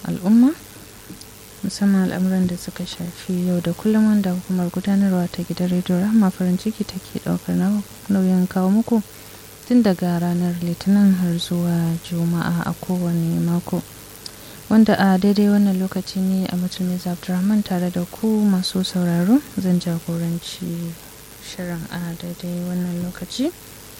al'umma musamman al'amuran da suka shafi yau da kullum wanda hukumar gudanarwa ta gidan rediyo rahama farin ciki take daukar nauyin kawo muku tun daga ranar litinin har zuwa juma'a a kowane mako wanda a daidai wannan lokaci ne a mutumin abdulrahman tare da ku masu sauraro zan jagoranci shirin a daidai wannan lokaci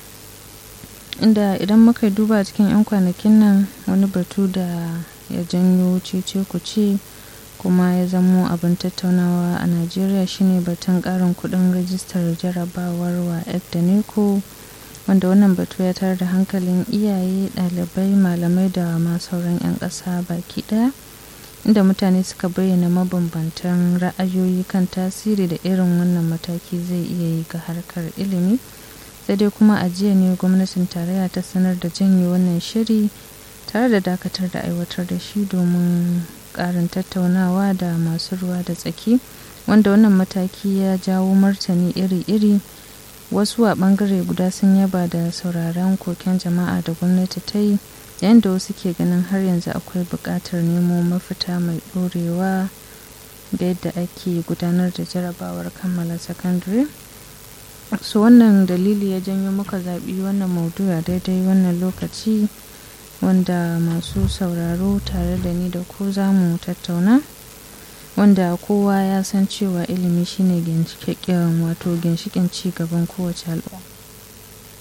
inda idan muka duba cikin 'yan kwanakin nan wani batu da ya janyo cece kuce kuma ya zamo abin tattaunawa a najeriya shine batun karin kudin rajistar jarabawar wa da neko wanda wannan batu ya tar da hankalin iyaye ɗalibai malamai da ma sauran 'yan ƙasa baki ɗaya inda mutane suka bayyana mabambantan ra'ayoyi kan tasiri da irin wannan mataki zai iya yi ga harkar ilimi sai dai kuma a jiya ne gwamnatin tarayya ta sanar da janye wannan shiri tare da dakatar da aiwatar da shi domin ƙarin tattaunawa da masu ruwa da tsaki wanda wannan mataki ya jawo martani iri-iri wasu a bangare guda sun yaba da sauraron koken jama'a da gwamnati ta yi yayin da wasu ke ganin har yanzu akwai buƙatar nemo mafita mai ɗorewa da yadda ake gudanar da jarabawar kammala sakandare su wannan dalili ya janyo muka zaɓi wannan maudu a daidai wannan lokaci wanda masu sauraro tare da ni da ku za mu tattauna wanda kowa ya san cewa ilimi shine ginshiƙin wato ginshiƙin ci gaban kowace al'umma